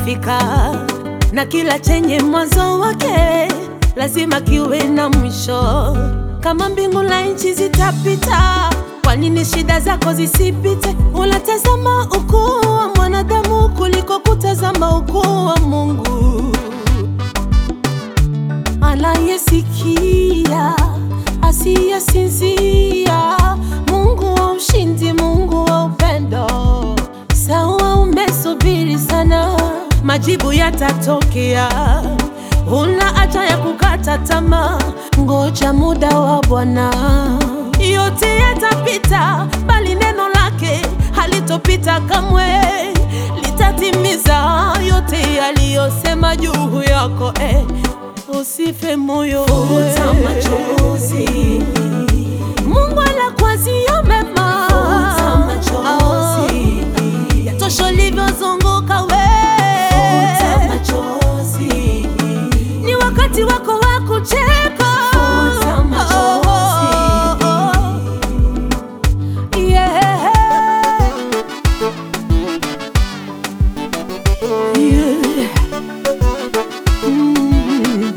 utafika, na kila chenye mwanzo wake lazima kiwe na mwisho. Kama mbingu na nchi zitapita, kwa nini shida zako zisipite? Unatazama ukuu wa mwanadamu kuliko kutazama ukuu wa Mungu anayesikia asiyesinzia, Mungu wa ushindi, Mungu wa upendo. Sawa, umesubiri sana, majibu yatatokea. Huna haja ya kukata tamaa, ngoja muda wa Bwana. Yote yatapita, bali neno lake halitopita kamwe, litatimiza yote yaliyosema juu yako eh. Usife moyo, Futa machozi, Mungu anakuazia mema. futa machozi, Yatosha ulivyozunguka we, futa machozi, ni wakati wako wa kucheka. Futa machozi. Yeah. Yeah. Mm.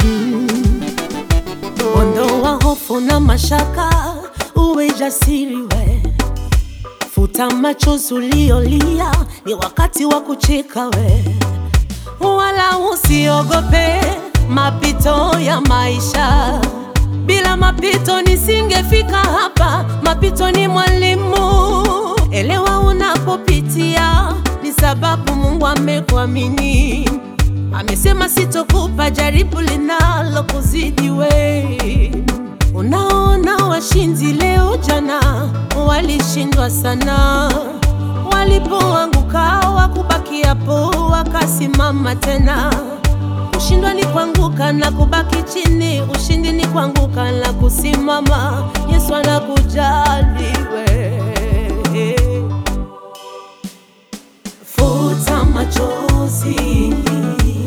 Ondoa hofu na mashaka, uwe jasiri we. Futa machozi uliolia, ni wakati wa kucheka we. Wala usiogope mapito ya maisha. Bila mapito nisingefika hapa. Mapito ni mwalimu. Elewa unapopitia, ni sababu Mungu amekuamini. Amesema sitokupa jaribu linalo kuzidi we. Unaona washindi leo, jana walishindwa sana, walipoanguka wakubaki hapo, wakasimama tena. Kushindwa ni kuanguka na kubaki chini, ushindi ni kuanguka na kusimama. Yesu anakujali we. futa machozi,